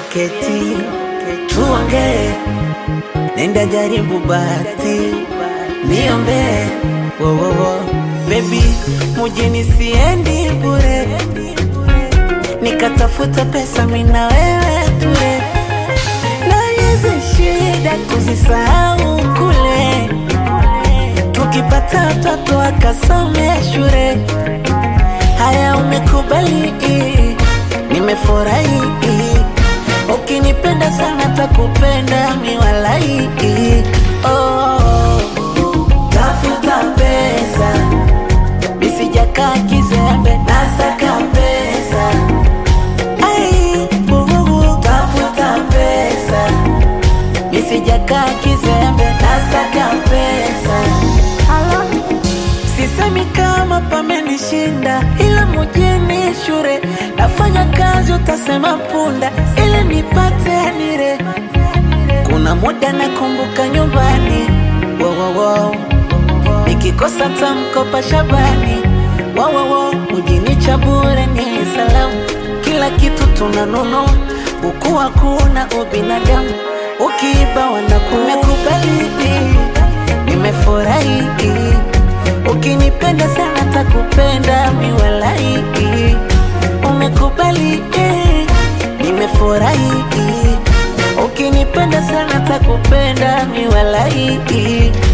keti tuongee, nenda jaribu bahati niombe wowowo bebi, mujini siendi bure, nikatafuta pesa mina wewe ture, na hizi shida tuzisahau kule, tukipata watoto akasome shule. Haya, umekubali, nimefurahi. Ukinipenda sana takupenda miwalai. Oh, tafuta pesa, misijakaa kizembe, nasaka pesa. Ai, bububu, tafuta pesa, misijakaa kizembe, nasaka pesa. Sisemi kama pamenishinda, ila mujini shure nafanya kazi, utasema punda ili nipate nire. Kuna muda nakumbuka nyumbani, wowowo, nikikosa tamkopa Shabani, wowowo, mujini cha bure ni salamu, kila kitu tunanunua, buku hakuna ubinadamu, ukiiba wanakumekubali, nimefurahi Ukinipenda sana takupenda miwalai, umekubali eh, nimefurahi. Ukinipenda sana takupenda miwalai